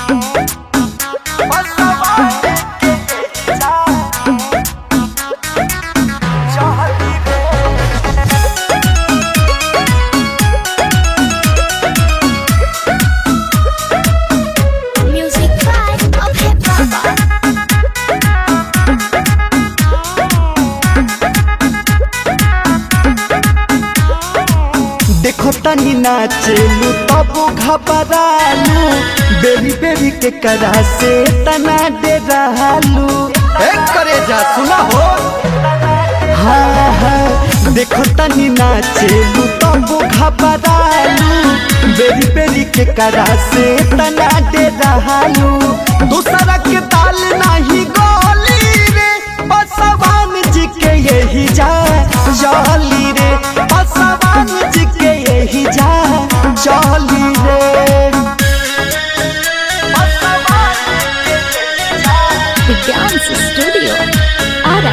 Music vibe of hip hop. देखो तनी नाचेलू तब घबरालू बेरी बेरी के करा से तना डेरालू एक करे जा सुना हो हाँ हाँ देखो तनी नाचेलू तब घबरालू बेरी बेरी के करा से तना डेरालू दूसरा के ताल नहीं गोली रे बसवान जी के यही जा जाली रे बसवान जी के यही जा जाली रे The Dance Studio. Ara.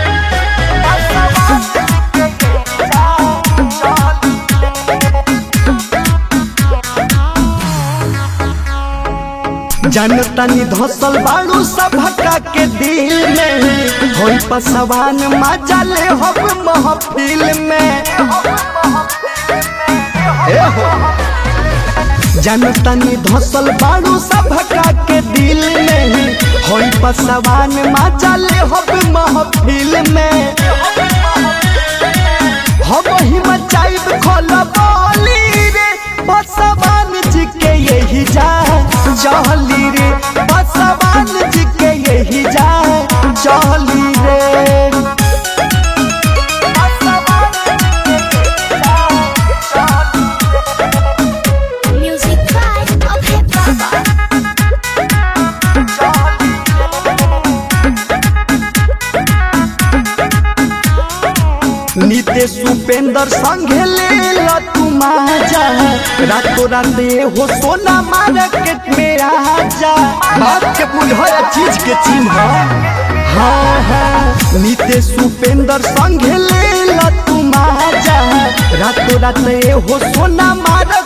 जनतनी धसल बाड़ू सभका के दिल में होई पसवान मजा ले हो महफिल में ए हो जनतनी धसल बाड़ू सभका के दिल में होई पसवान मजा ले हो महफिल में हम ही मचाइब खोल बोली रे बसवान जी के यही जा चली रे बसवान जी के यही जा चली रे Music vibe of hip hop. Nitesh Upendra संगे ले लो तू माजा रातों राते हो सोना मार्केट में आजा बात के बुझल चीज के चिन्ह हाँ हाँ नितेश उपेंद्र संगे ले लो तू माजा रातों राते हो सोना मार्केट